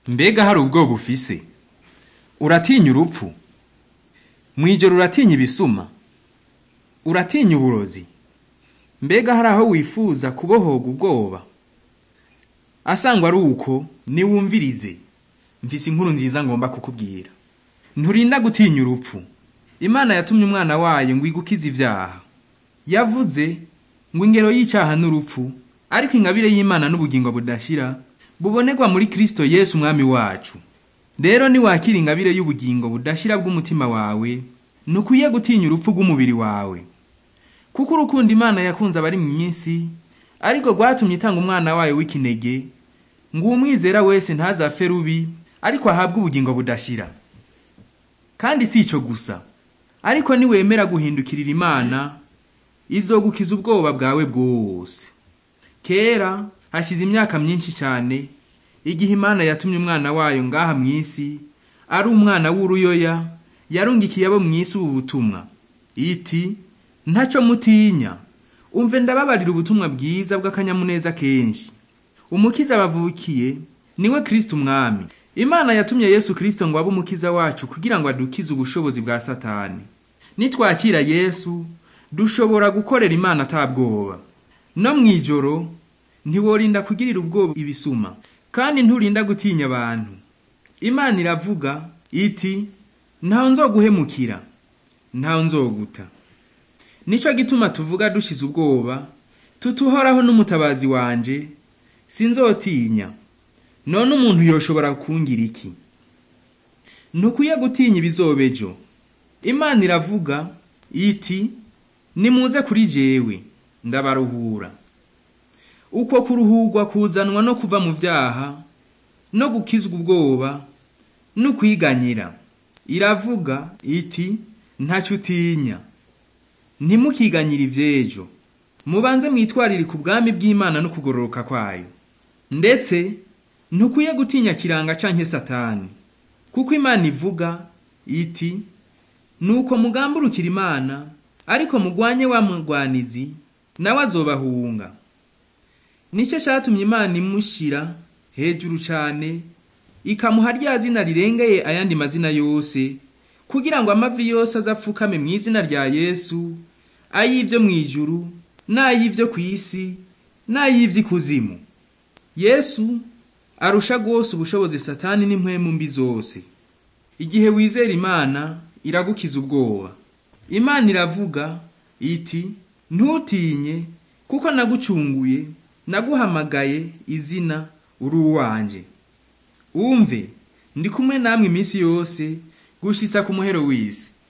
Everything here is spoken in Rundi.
mbega hari ubwoba ufise uratinya urupfu mw'ijoro uratinya ibisuma uratinya uburozi mbega hari aho wifuza kubohoga ubwoba asangwa ari uko niwumvirize mfise inkuru nziza ngomba kukubwira nturinda gutinya urupfu imana yatumye umwana wayo ngo igukize ivyaha yavuze ngo ingero y'icaha n'urupfu ariko ingabire y'imana n'ubugingo budashira bubonerwa muri kristo yesu umwami wacu rero niwakira ingabire y'ubugingo budashira bw'umutima wawe ntukwiye gutinya urupfu rw'umubiri wawe kuko urukundo imana yakunze abari mu isi ariko rwatumye itanga umwana wayo w'ikinege ngo uwumwizera wese ntazapfe rubi ariko ahabwe ubugingo budashira kandi si ico gusa ariko niwemera guhindukirira imana izogukiza ubwoba bwawe bwose kera hashize imyaka myinshi cyane igihe imana yatumye umwana wayo ngaha mu isi ari umwana w'uruyoya yarungikiye abo mu isi ubu butumwa iti ntaco mutinya umve ndababarira ubutumwa bwiza bw'akanyamuneza kenshi umukiza bavukiye niwe kristo umwami imana yatumye yesu kristo ngo abe umukiza wacu kugira ngo adukize ubushobozi bwa satani nitwakira yesu dushobora gukorera imana atabwoba no mw'ijoro ntiworinda kugirira ubwoba ibisuma kandi nturinda gutinya abantu imana iravuga iti ntaho nzoguhemukira ntaho nzoguta nico gituma tuvuga dushize ubwoba tutuhoraho n'umutabazi wanje sinzotinya none umuntu yoshobora kungira iki ntukwiye gutinya ibizobejo imana iravuga iti nimuze kuri jewe ndabaruhura uko kuruhurwa kuzanwa no kuva mu vyaha no gukizwa ubwoba no kwiganyira iravuga iti ntaco utinya ntimukiganyire ivyejo mubanze mwitwarire ku bwami bw'imana no kugororoka kwayo ndetse ntukwiye gutinya kiranga canke satani kuko imana ivuga iti nuko mugamburukira imana ariko mugwanye wa mugwanizi nawe azobahunga nicyo catumye imana imushira hejuru cane ikamuha rya zina rirengeye ayandi mazina yose kugira ngo amavi yose azapfukame mu izina rya yesu ay'ivyo mw'ijuru n'ay'ivyo kw'isi n'ay'ivy'ikuzimu yesu arusha rwose ubushobozi satani n'impwemu mbi zose igihe wizera imana iragukiza ubwoba imana iravuga iti ntutinye kuko nagucunguye naguhamagaye izina uri uwanje umve ndi kumwe namwe iminsi yose gushitsa ku muhero w'isi